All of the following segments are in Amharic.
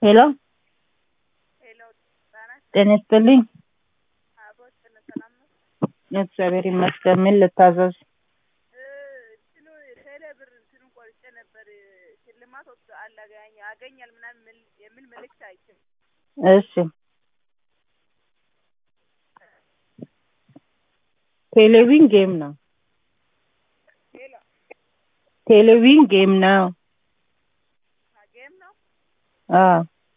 ሄሎ ሄሎ ህጻናት ጤና ይስጥልኝ። አቦት ስለ ሰላም ነው። እግዚአብሔር ይመስገን። ምን ልታዘዝ? እ እንትኑ ቴሌ ብር እንትኑን ቆርጬ ነበር ሽልማት ወጥ አላገኝ አገኛል ምናምን የሚል- የሚል መልእክት አይቼ እሺ ቴሌቪዥን ጌም ነው። ሄሎ ቴሌቪዥን ጌም ነው። ጌም ነው አዎ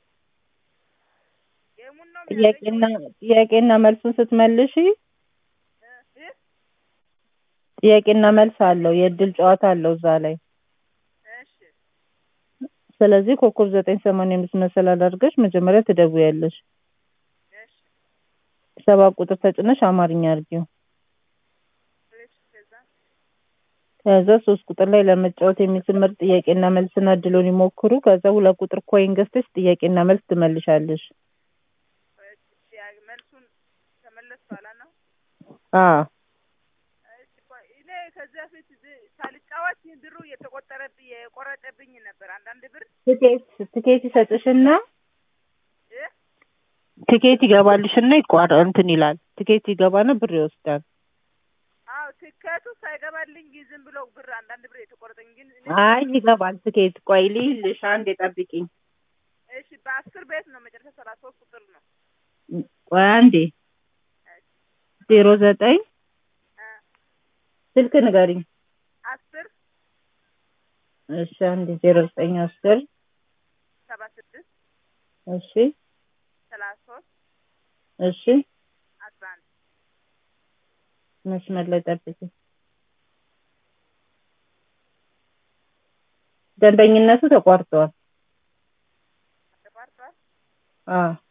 ጌሙን ነው ጥያቄና ጥያቄና መልሱን ስትመልሺ እ እ ጥያቄና መልስ አለው። የእድል ጨዋታ አለው እዛ ላይ። እሺ ስለዚህ ኮከብ ዘጠኝ ሰማንያ አምስት መሰላል አድርገሽ መጀመሪያ ትደውያለሽ። እሺ ሰባት ቁጥር ተጭነሽ አማርኛ አድርጊው። እሺ ከዛ ከዛ ሶስት ቁጥር ላይ ለመጫወት የሚስል ምርጥ ጥያቄና መልስና እድሉን ይሞክሩ። ከዛ ሁለት ቁጥር ኮይን ገዝተሽ ጥያቄና መልስ ትመልሻለሽ። እሺ ያ- መልሱን ተመለስ በኋላ ነው። አዎ እሺ ቆይ እኔ ከዚህ በፊት ዝ- ሳልጫወት ብሩ እየተቆጠረብኝ የቆረጠብኝ ነበር አንዳንድ ብር ትኬት ትኬት ይሰጥሽና እ ትኬት ይገባልሽና ይቋረ እንትን ይላል። ትኬት ይገባና ብር ይወስዳል። አዎ ትኬቱ ሳይገባልኝ ዝም ብሎ ብር አንዳንድ ብር የተቆረጠኝ ግን እኔ አይ ይገባል ትኬት። ቆይ ልይልሽ፣ አንዴ ጠብቂኝ። እሺ በአስር ቤት ነው መጨረሻ ሰላሳ ሶስት ቁጥር ነው ቆይ አንዴ ዜሮ ዘጠኝ እ ስልክ ንገሪኝ። አስር እሺ አንዴ ዜሮ ዘጠኝ አስር ሰባ ስድስት እሺ ሰላሳ ሶስት እሺ አስራ አንድ መስመር ላይ ጠብቂኝ። ደንበኝነቱ ተቋርጧል። ተቋርጧል። አዎ